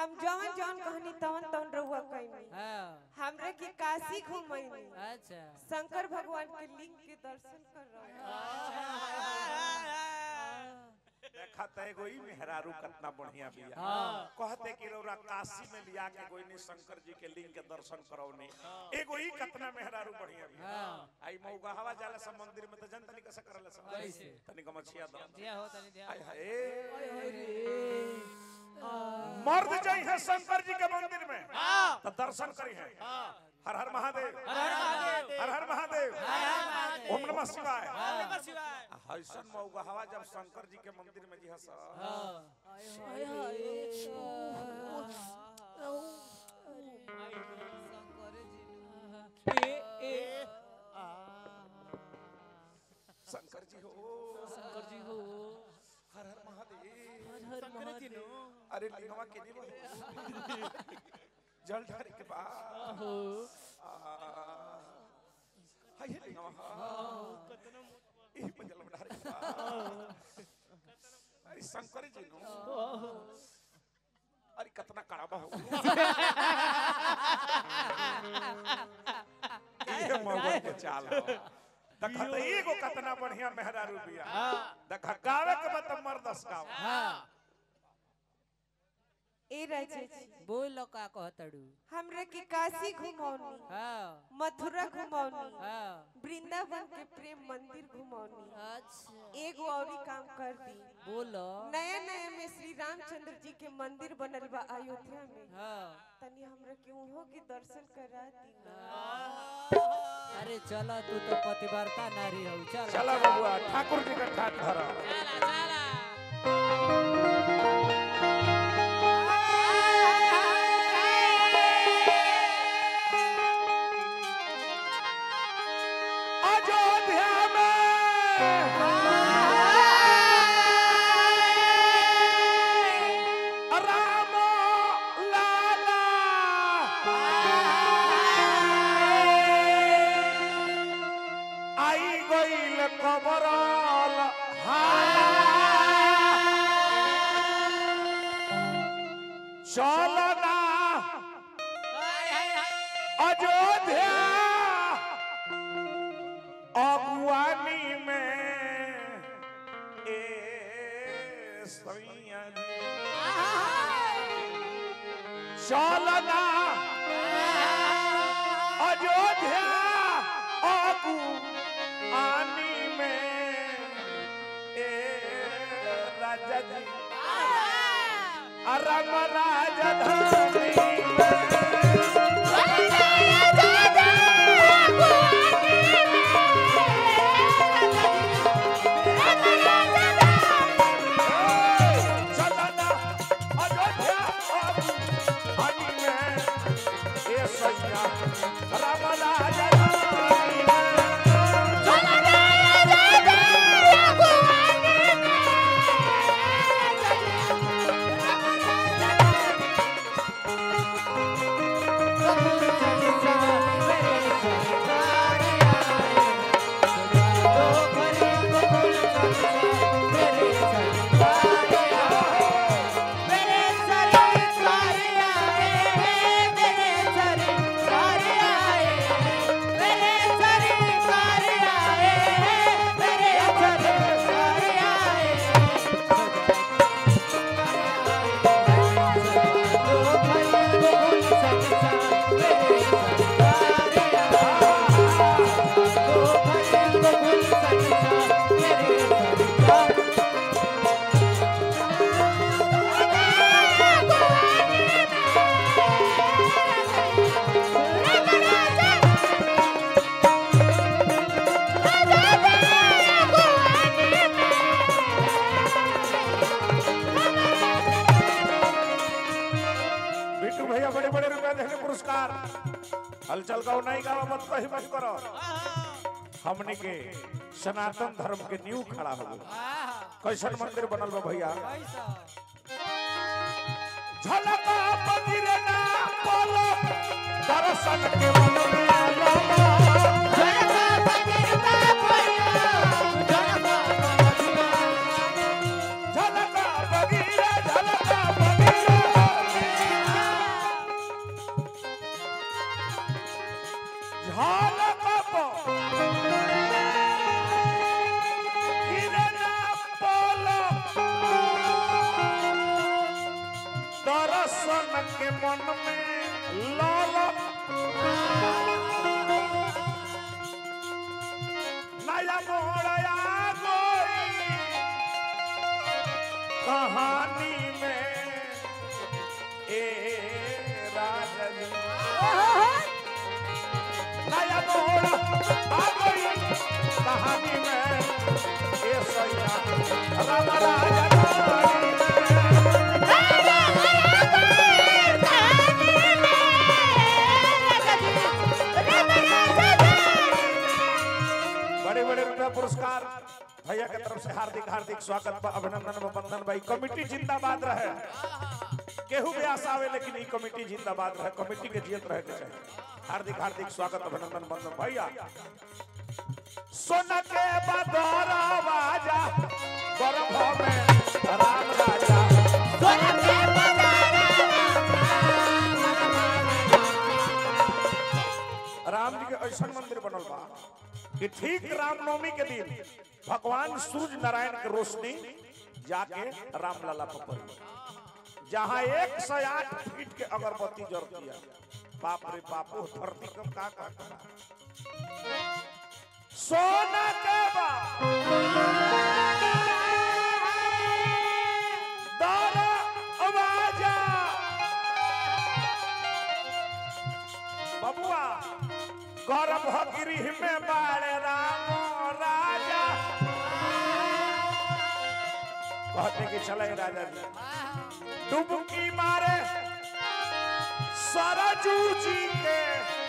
हम जवन जवन कहनी तवन तवन रहुआ कहनी हाँ हमरे के काशी घुमैनी अच्छा शंकर भगवान के लिंग के दर्शन कर रहे देखा त एगो ई मेहरारू कितना बढ़िया बिया हाँ। कहते कि रौरा काशी में लिया के गोइनी शंकर जी के लिंग के दर्शन करौनी एगो ई कितना मेहरारू बढ़िया बिया हाँ। आई मौगा हवा जाला सब मंदिर में त जनता नहीं कैसे करले सब कैसे? तनी गमछिया दो दिया हो तनी दिया आय हाय मर्द जाई है शंकर जी के मंदिर में तो दर्शन करी है हर हर महादेव हर हर महादेव ओम नमः शिवाय हसन मौगा हवा जब शंकर जी के मंदिर में जी हस शंकर जी हो शंकर जी हो हर हर महादेव हर महादेव अरे लिंगवा के नहीं बोल जल ढारे के बाद हो हाय हे लिंगवा ई पे जल ढारे के बाद अरे शंकर जी नो अरे कितना कड़ाबा हो ये मौका के चाल हो देखा तो एगो कितना बढ़िया मेहरारू बिया देखा गावे के बत मर्दस गाव हाँ ए राजा जी बोल का कहतड़ू हमरे के काशी घुमौनी हाँ मथुरा घुमौनी हाँ वृंदावन के प्रेम मंदिर घुमौनी अच्छा एगो औरी काम कर दी बोलो नया नया में श्री रामचंद्र जी के मंदिर बनल बा अयोध्या में हाँ तनी हमरा के उहो के दर्शन करा दी ना अरे चलो तू तो पतिव्रता नारी हो चल चला बबुआ ठाकुर जी का ठाट धरा चला चला अयोध्या में राम लाला आई गईल कबरल चलना अयोध्या अगुवानी में ए सैया जी। चलना अयोध्या अगुवानी में ए राजा जी राम राजधानी में चलना अयोध्या हनी में ए सैया राम राजधानी में बिट्टू भैया बड़े बड़े रुपए देने पुरस्कार हलचल गाओ नहीं गाओ मत कही मत करो हमने के सनातन धर्म के न्यू खड़ा हो गए कैसन मंदिर बनल बा भैया झलका मंदिर ना बोलो दर्शन के मन में आलो झलका मंदिर झलका मंदिर दर्शन के मन में लाल नया मोड़या गोई कहानी में ए राजनी नया मोड़ आ गई कहानी में ए सैया राम राजा रानी में बड़े बड़े रुपया पुरस्कार भैया के तरफ से हार्दिक हार्दिक स्वागत बा अभिनंदन बा वंदन भाई कमेटी जिंदाबाद रहे केहू भी आशा आवे लेकिन ई कमेटी जिंदाबाद रहे कमेटी के जियत रहे के चाहिए हार्दिक हार्दिक स्वागत अभिनंदन वंदन भैया सोना के बदौरा बाजा गर्भ में राम राजा राम जी के ऐसा मंदिर बनल बा कि ठीक रामनवमी के दिन भगवान सूर्य नारायण के रोशनी जाके रामलला पर पड़ी जहाँ एक सौ आठ फीट के अगरबत्ती जलती है बाप रे बाप वो धरती कम का का करा सोना के बा दारा आवाजा बबुआ गर्भ गृह में बाड़े राम राजा कहते कि चले राजा जी डुबकी मारे सरजू जी के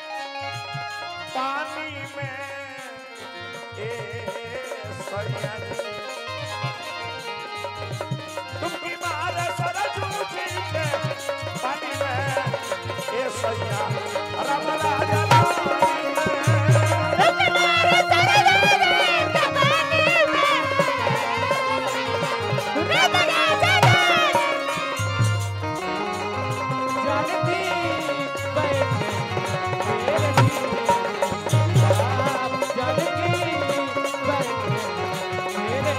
पानी में ए सैया जी। डुबकी मारे सरजू जी के पानी में ए सैया राम राजा रानी में। जल्दी बैठे मेरे धीरे आप जल्दी बैठे मेरे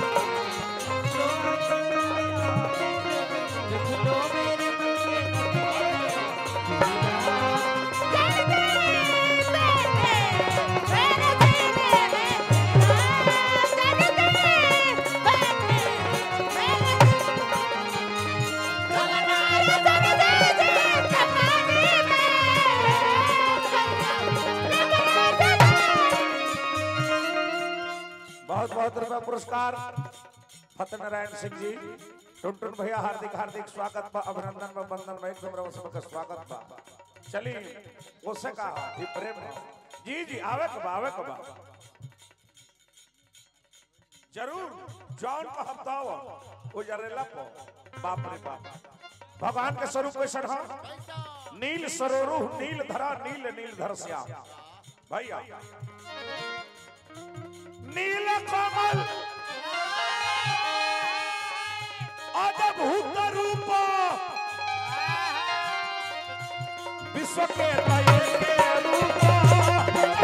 देख लो मेरे बहुत बहुत रुपया पुरस्कार फतेनारायण सिंह जी टुनटुन भैया हार्दिक हार्दिक स्वागत बा अभिनंदन बा वंदन बा एकदम रवा सबका स्वागत बा चलिए उससे कहा ये प्रेम है। जी जी आवे कब आवे कब जरूर जौन का हफ्ता हो वो जरेला को बाप रे बाप भगवान के स्वरूप कैसन हो नील सरोरु नील धरा नील नील धर श्याम भैया नील कमल अद्भुत रूप विश्व के दये के रूप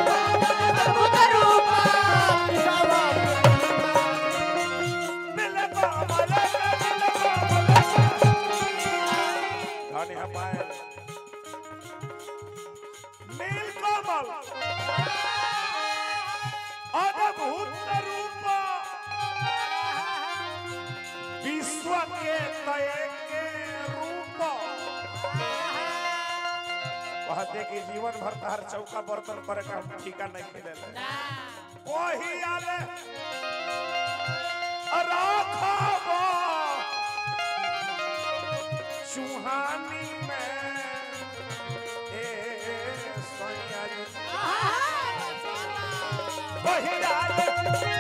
नील कमल नील कमल धन्य है पायल नील कमल अद्भुत रूप विश्व के तय के रूप कहते कि जीवन भर तहर चौका बर्तन करे का हम ठीका नहीं खेले वही आले राखब चुहानी में ए सैया जी वही आले